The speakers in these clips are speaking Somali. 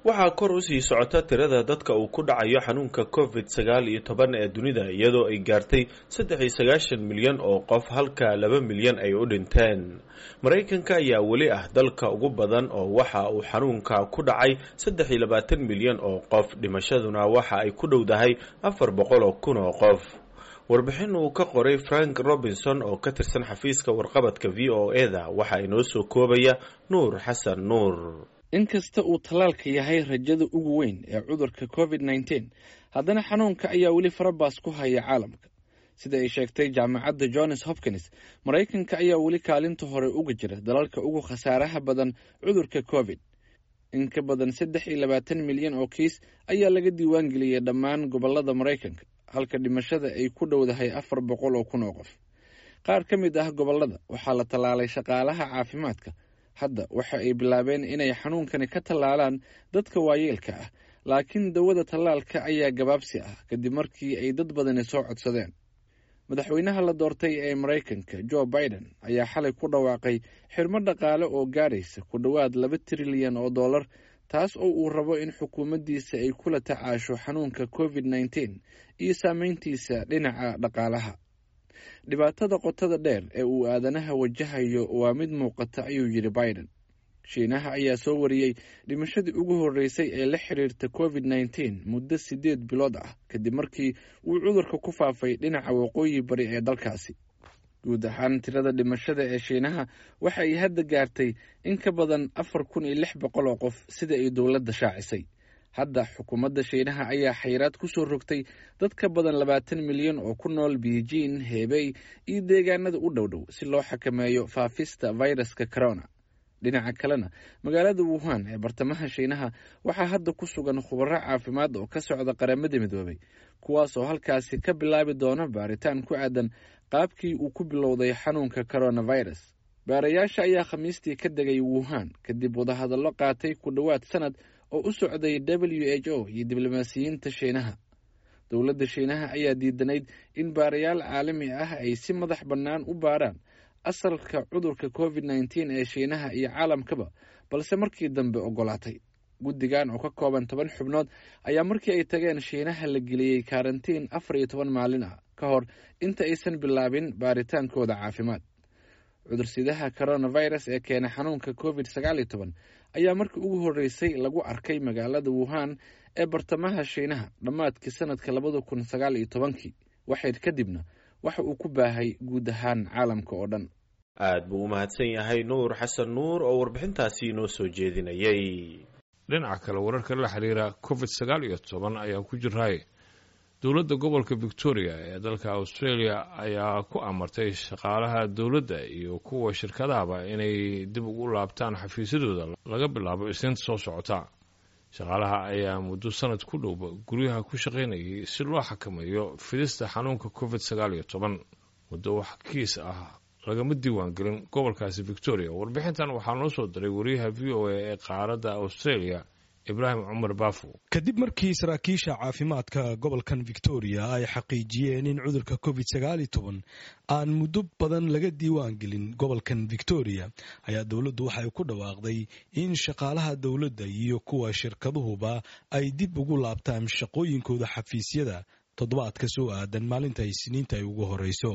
waxaa kor usii socota tirada dadka uu ku dhacayo xanuunka covid sagaal iyo toban ee dunida iyadoo ay gaartay saddex iyo sagaashan milyan oo qof halka laba milyan ay u dhinteen maraykanka ayaa weli ah dalka ugu badan oo waxa uu xanuunka ku dhacay saddex iyo labaatan milyan oo qof dhimashaduna waxa ay ku dhowdahay afar boqol oo kun oo qof warbixin uu ka qoray frank robinson oo ka tirsan xafiiska warqabadka v o eda waxa inoo soo koobaya nuur xasan nuur inkasta uu tallaalka yahay rajada ugu weyn ee cudurka covid nneteen haddana xanuunka ayaa weli farabaas ku haya caalamka sida ay sheegtay jaamacadda johns hopkins maraykanka ayaa weli kaalinta hore uga jira dalalka ugu khasaaraha badan cudurka covid in ka badan saddex iyo labaatan milyan oo kiis ayaa laga diiwaan geliyey dhammaan gobolada maraykanka halka dhimashada ay ku dhowdahay afar boqol oo kun oo qof qaar ka mid ah gobolada waxaa la tallaalay shaqaalaha caafimaadka hadda waxa ay bilaabeen inay xanuunkani ka tallaalaan dadka waayeelka ah laakiin dawada tallaalka ayaa gabaabsi ah kadib markii ay dad badani soo codsadeen madaxweynaha la doortay ee maraykanka jo biden ayaa xalay ku dhawaaqay xirmo dhaqaale oo gaadhaysa ku dhowaad laba trilyan oo dollar taas oo uu rabo in xukuumaddiisa ay kula tacaasho xanuunka covid nneteen iyo saameyntiisa dhinaca dhaqaalaha dhibaatada qotada dheer ee uu aadanaha wajahayo waa mid muuqata ayuu yidhi biden shiinaha ayaa soo wariyey dhimashadii ugu horreysay ee la xiriirta covid nneteen muddo siddeed bilood ah kadib markii uu cudurka ku faafay dhinaca waqooyi bari ee dalkaasi guud ahaan tirada dhimashada ee shiinaha waxa ay hadda gaartay in ka badan afar kun iyo lix boqol oo qof sida ay dowladda shaacisay hadda xukuumadda shiinaha ayaa xayiraad ku soo rogtay dad ka badan labaatan milyan oo ku nool beijing hebey iyo deegaanada u dhow dhow si loo xakameeyo faafista fayraska corona dhinaca kalena magaalada wuhan ee bartamaha shiinaha waxaa hadda ku sugan khubaro caafimaad oo ka socda qaramada midoobay kuwaas oo halkaasi ka bilaabi doona baaritaan ku aadan qaabkii uu ku bilowday xanuunka coronavirus baarayaasha ayaa khamiistii ka degay wuhan kadib wadahadallo qaatay ku dhowaad sanad oo u socday w h o iyo diblomaasiyiinta shiinaha dowladda shiinaha ayaa diidanayd in baarayaal caalami ah ay si madax bannaan u baaraan asalka cudurka covid nneteen ee shiinaha iyo caalamkaba balse markii dambe ogolaatay guddigan oo ka kooban toban xubnood ayaa markii ay tageen shiinaha la geliyey karantiin afar iyo toban maalin ah ka hor inta aysan bilaabin baaritaankooda caafimaad cudursidaha coronavirus ee keena xanuunka covid sagaal iyo toban ayaa markii ugu horreysay lagu arkay magaalada wuhan ee bartamaha shiinaha dhammaadkii sanadka labada kun sagaal iyo tobankii waxayd kadibna waxa uu ku baahay guud ahaan caalamka oo dhan aad buu u mahadsan yahay nuur xasan nuur oo warbixintaasi inoo soo jeedinayay dhinaca kale wararka la xiriira covid sagaal iyo toban ayaa ku jiraay dowladda gobolka victoria ee dalka australia ayaa ku amartay shaqaalaha dowladda iyo kuwa shirkadahaba inay dib ugu laabtaan xafiisyadooda laga bilaabo isniinta soo socota shaqaalaha ayaa muddo sanad ku dhowba guryaha ku shaqaynayay si loo xakameeyo fidista xanuunka covid sagaal iyo toban muddo wax kiis ah lagama diiwaangelin gobolkaasi victoria warbixintan waxaa noo soo diray wariyaha v o a ee qaaradda australia ibraahim cumar baafo kadib markii saraakiisha caafimaadka gobolkan victoria ay xaqiijiyeen in cudurka covid sagaal iyo toban aan muddo badan laga diiwaan gelin gobolkan victoria ayaa dowladdu waxay ku dhawaaqday in shaqaalaha dowladda iyo kuwa shirkaduhuba ay dib ugu laabtaan shaqooyinkooda xafiisyada toddobaadka soo aadan maalinta isniinta ay ugu horeyso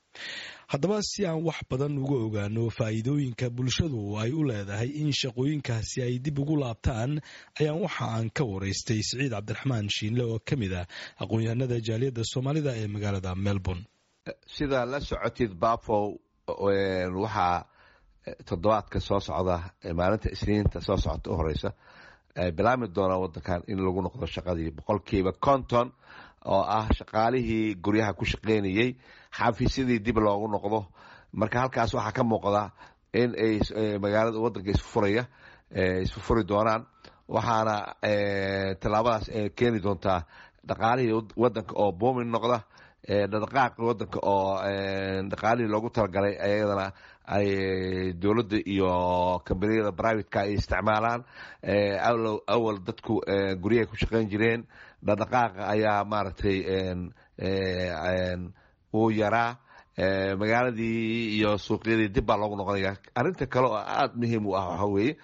haddaba si aan wax badan uga ogaano faa'iidooyinka bulshadu ay u leedahay in shaqooyinkaasi ay dib ugu laabtaan ayaan waxa aan ka waraystay siciid cabdiraxmaan shiinle oo ka mid ah aqoon-yahanada jaaliyadda soomaalida ee magaalada melbourne sida la socotid bafow waxaa toddobaadka soo socda maalinta isniinta soo socota u horeysa bilaami doona wadankan in lagu noqdo shaqadii boqolkiiba konton oo ah shaqaalihii guryaha ku shaqeynayey xafiisyadii dib loogu noqdo marka halkaas waxaa ka muuqda in ay magaalada wadanka isfuraya isfufuri doonaan waxaana tallaabadaas keeni doontaa dhaqaalihii wadanka oo boomin noqda dhaqaaqi wadanka oo dhaqaalihii loogu talagalay ayadana ay dowladda iyo kambaniyada privateka ay isticmaalaan awal dadku guryahay ku shaqeyn jireen dhaqdhaqaaqa ayaa maaragtay uu yaraa magaaladii iyo suuqyadii dib baa loogu noqonaya arrinta kale oo aada muhiim u ah waxaa weeye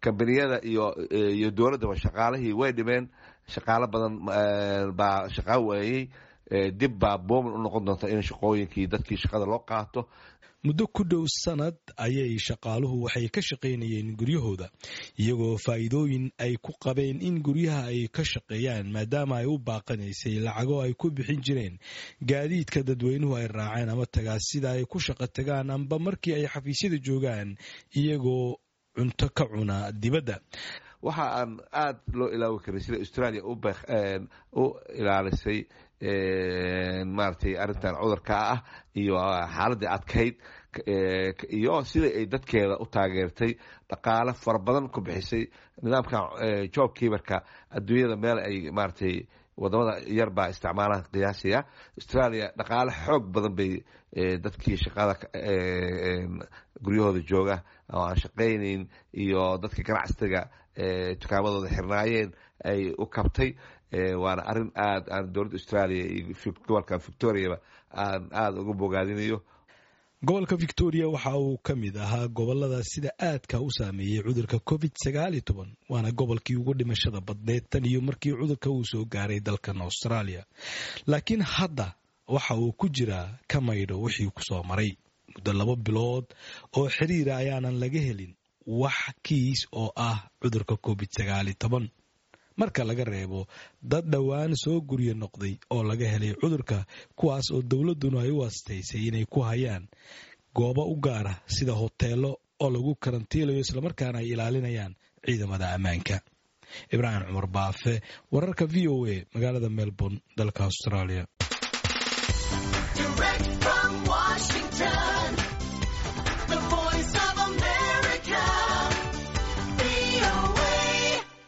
kambaniyada iyo iyo dowladdaba shaqaalihii way dhimeen shaqaalo badan baa shaqaa waayey dib baa boomin u noqon doonta in shaqooyinkii dadkii shaqada loo qaato muddo ku dhow sanad ayay shaqaaluhu waxay ka shaqaynayeen guryahooda iyagoo faa'iidooyin ay ku qabeen in guryaha ay ka shaqeeyaan maadaama ay u baaqanaysay lacago ay ku bixin jireen gaadiidka dadweynuhu ay raaceen ama tagaas sida ay ku shaqo tagaan amba markii ay xafiisyada joogaan iyagoo cunto ka cuna dibadda waxa aan aada loo ilaawi karin sida australia u ilaalisay maaragtay arrintan cudurka ah iyo xaaladii adkayd iyo sida ay dadkeeda u taageertay dhaqaale fara badan ku bixisay nidaamka job kiibarka adduunyada meel ay maaragtay wadamada yar baa isticmaalaan qiyaasiya australia dhaqaale xoog badan bay dadkii shaqada guryahooda jooga oo aan shaqaynayn iyo dadka ganacsiga tukaamadooda xirnaayeen ay u kabtay waana arrin aad aan dowladda australia iyo gobolkan victoriaba aan aada uga bogaadinayo gobolka victoria waxa uu ka mid ahaa gobolada sida aadka u saameeyey cudurka covid sagaal iyo toban waana gobolkii ugu dhimashada badneed tan iyo markii cudurka uu soo gaaray dalkan australia laakiin hadda waxa uu ku jiraa ka maydho wixii kusoo maray muddo laba bilood oo xiriira ayaanan laga helin wax kiis oo ah cudurka covid sagaal iyo toban marka laga reebo dad dhowaan soo guryo noqday oo laga helay cudurka kuwaas oo dowladduna ay u astaysay inay ku hayaan goobo u gaara sida hoteelo oo lagu karantiilayo islamarkaana ay ilaalinayaan ciidamada ammaanka ibraahim cumar baafe wararka v o a magaalada melbourne dalka australia Direct from Washington.